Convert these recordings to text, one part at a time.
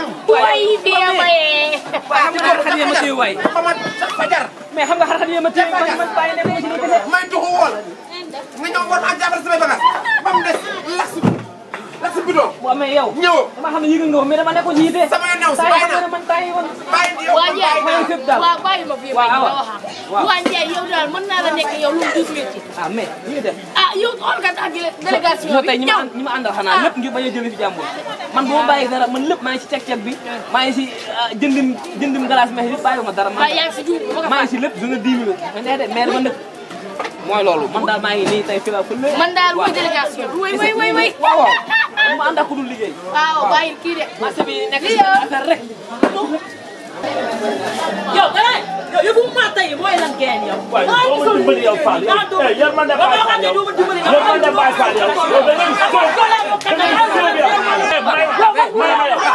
way bien maye. waaw xam nga xar xar yee ma téye waay ba ma fajar mais xam nga xar xar yee ma téye man man bàyyi ne ma ci nii kese may tuxu woon nga ñëw war maa jàppale samay bagage ba mu des lax lax bidon waaw mais yow ñëwoo dama xam ne yëgal nga ko mais dama nekkoon ci yite sama yoon new si saa yi bàyyi xam nga naa ne man bàyyi woon bàyyi di yow waa kon Ndiaye bàyyi naa fépp daal waaw bàyyi ma fii waaw ma waaw. wax waaw. waa Ndiaye yow daal mën naa la nekk yow lu mu duuf métti. ah mais li nga def ah yow xool nga tax délégation non bi tey ñi ma ñëw. ànd- ñi ma àndal xanaa lépp ngir bañ a jëlee fi jàmbur man bu ma bàyyi dara man lépp maa ngi si cek-cek bi maa ngi si ah, jëndim jëndim glace meex yëpp bàyyi ma dara man waaye yaa ngi si juum ba nga maa ngi si lépp dina 10 minutes mais nee de maire ba nëkk mooy loolu man daal maa ngi nii tey fi la fële man daal mooy délégation bi way way way way. waaw waaw ma ànd ak ku dul liggéey waaw bàyyi kii de. marché bi nekk si Lii yow. affaire rek yow gannaaw yow yëfu maa tey mooy lan ngeen yow. waaye doo ma dimbali yow Fall yow eh yar man de Baye Fall yow yar man de Baye Fall yow yow da ngeen sóob da ngeen sóob yow eh may may ma yow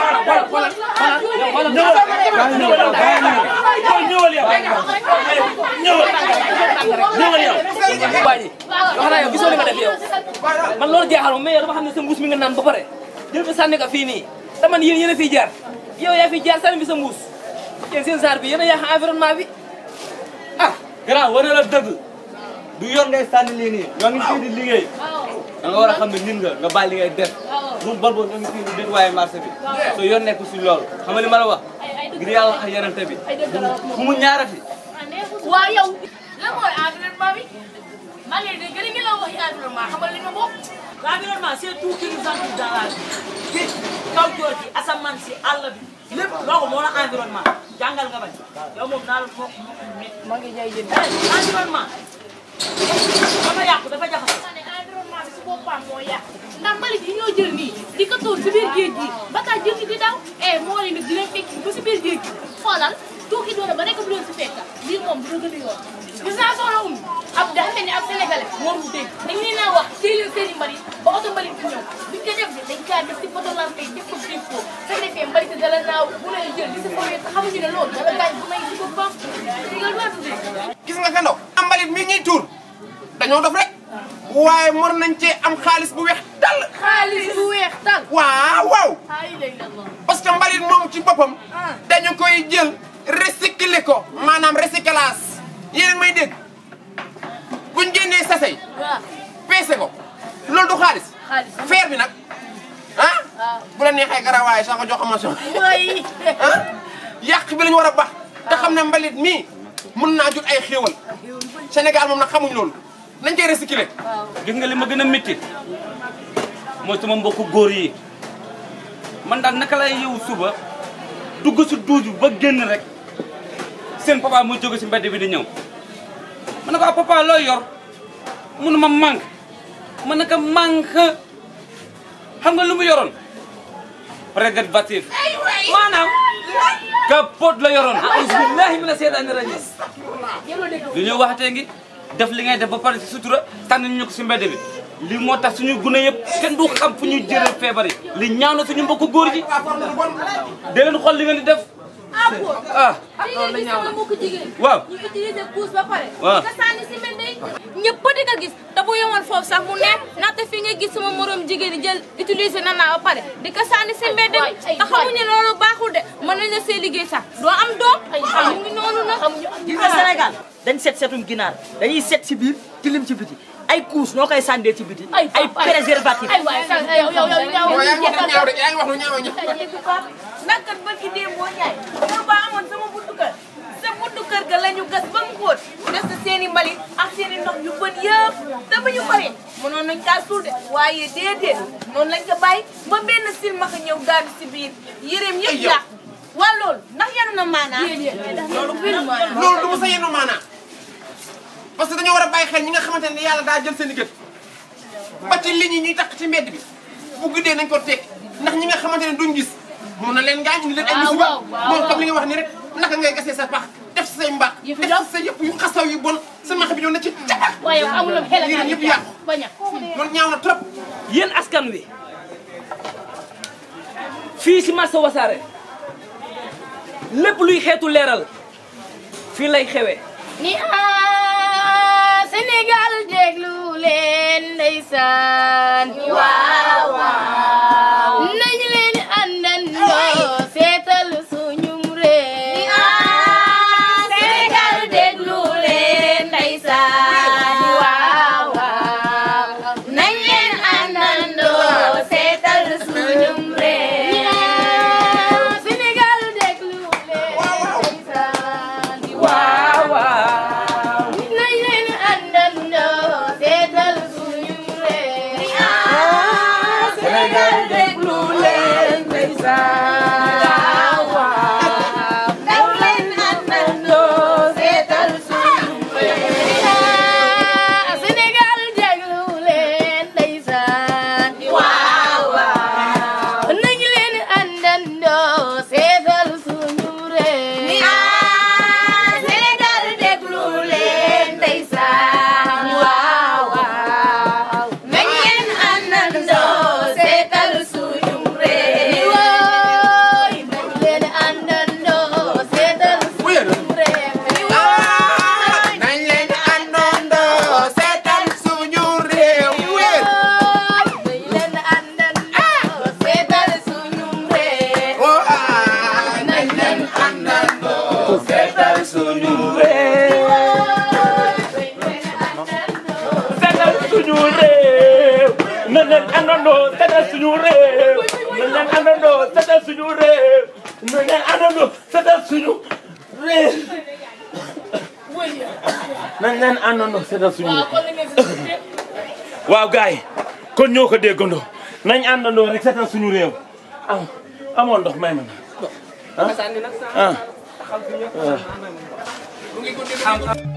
ñëwal ñëwal yow ñëwal yow ñëwal ñëwal yow bàyyi wax naa yow gisoo li nga def yow man loolu jeexal ma mais yow dama xam ne sa mbuus mi nga naan ba pare jël ko sànni ko fii nii te man yéen yéen a fiy jaar yow yaa fiy jaar sànni bi sa mbuus yéen seen saar bi yéen a yàq environnement bi ah grand wane la dëgg du yor ngay sànni lii nii ñoo ngi fii di liggéey da nga war a xam ne nit nga nga bàyyi li ngay def bu bon bon ñoo ngi fii di nettoyer marché bi so yoon nekk si loolu xam nga li ma la wax ngir yàlla ak yarante bi bu mu ñaarati waaw yow lan mooy environnement bi maa ngi leen di gën a ngi la wax environnement xamal li ma bokk. L'environnement c'est tout qui nous entoure dans la vie. fii kaw joor gi asamaan si àll bi lépp loolu moo la environnement jàngal nga bañ yow moom naa la moo moo maa ngi jaay jënd. environnement dafa yàqu dafa jaxasoo. ma ne environnement bi si boppam moo yàq ndax mbalit yi ñoo jël nii di ko tuur si biir géej gi ba tax jël ci di daw eh moo leen di leen fekk ba si biir géej gi xoolal tuuti doona ba nekk bu leen si fekk lii moom dina gën a yoon gis naa soxla um ab dafa mel ni ab sénégalais moom mu dégg dañ leen a wax téye leen seen i mbalit ba oto mbalit bi ñëw buñ ko def dañ kaa def si poto lampe yi def ko def ko sa defee mbalit dala naaw bu lay jël di si fooyee te xamuñu ne loolu dala gaañ bu may si boppam loolu laa tuddee gis nga fendo am mbalit mi ñuy tuur dañoo dof rek waaye mor nañ cee am xaalis bu weex dal xaalis bu weex tal waaw waaw ay lay la parce que mbalit moom ci boppam dañu koy jël recycler ko maanaam recyclage yéen a ngi may dégg buñ génnee sasay waaw peese ko loolu du xaalis xaalis feer bi nag ah bu la neexee garawaay sax nga jox ko mention mooy ah yàq bi la ñu war a baax te xam ne mbalit mii mun naa jur ay xéewal Sénégal moom nag xamuñ loolu nañ koy recycler gis nga li ma gën a métti mooy sama mbokku góor yi man daal naka lay yow suba dugg si duus bi ba génn rek seen papa muy jóge si mbedd bi di ñëw ma ne ko ah papa looy yor munu ma manque ma ne ko manque xam nga lu mu yoroon préservatif maanaam capote la yoroon auzu billahi mina seytaani rajim li ñuy waxatee ngi def li ngay def ba pare si sutura tànn ñu ko si mbedd bi li moo tax suñu gune yëpp kenn du xam fu ñuy jëlee feebar yi li ñaaw na suñu mbokku góor ji dee leen xool li ngeen di def ah bon ah loolu la ñaaw na mbokk jigéen waaw ñu utiliser couche ba pare waaw. nga sànni si mbedd yi ñëpp di nga gis te bu yemoon foofu sax mu neex ndaxte fi nga gis sama morom jigéen ñi jël utiliser na naa ba pare di ko sànni si mbedd mi te xamuñu ne loolu baaxul de mën nañ la see liggéey sax doo am doom mu ngi noonu nag gis nga Sénégal dañ set setum ginaar dañuy set si biir tilim ci biti ay couche noo koy sàndee ci biti ay préservatif ay waay sa yow yow yow ñaaw waaw yaa ngi wax lu ñaaw de yaa ngi wax lu ñaaw ñaaw ndax kat ba ki dee moo ñaay moo ba amoon sama buntu kër sa buntu kër ga la ñu gas ba mu xóot des na seen i mbalit ak seen i ndox yu bën yëpp te ba ñu paree mënoon nañ kaa suul de waaye déedéet noonu lañ ko bàyyi ba benn silmaxa ñëw daanu si biir yéreem yëpp yow. yàqu waa loolu ndax yanu na maanaa loolu bir ma loolu du ma sa yenu maanaa parce que dañoo war a bàyyi xel ñi nga xamante ne yàlla daa jël seen i gët ba ci ligne yi ñuy takk ci mbedd bi bu guddee nañ ko teg ndax ñi nga xamante ne duñ gis mun na leen gaañ indi leen ay Ah, musiba waaw, waaw, moom waaw. comme li nga wax ni rek naka ngay gasee sa pax def si say mbaax Yëf def yi si sa yëpp yu xasaw yu bon sa max bi ñëw na ci cax waaye amul xel ak yéen ñëpp yàqu baña loolu ñaaw na trop yéen askan wi fii si marché wasaare lépp luy xeetu leeral fii lay xewee ni ah Sénégal déglu leen ndeysaan waaw waaw nañu leen àndandoo suñu réew na ngeen àndandoo setal suñu réew nañ leen àndandoo setal suñu waaw kon la ngeen si suñu waaw gars yi kon ñoo ko déggandoo nañ àndandoo rek setal suñu réew am amoon ndox may ma na ah ah mu ngi guddi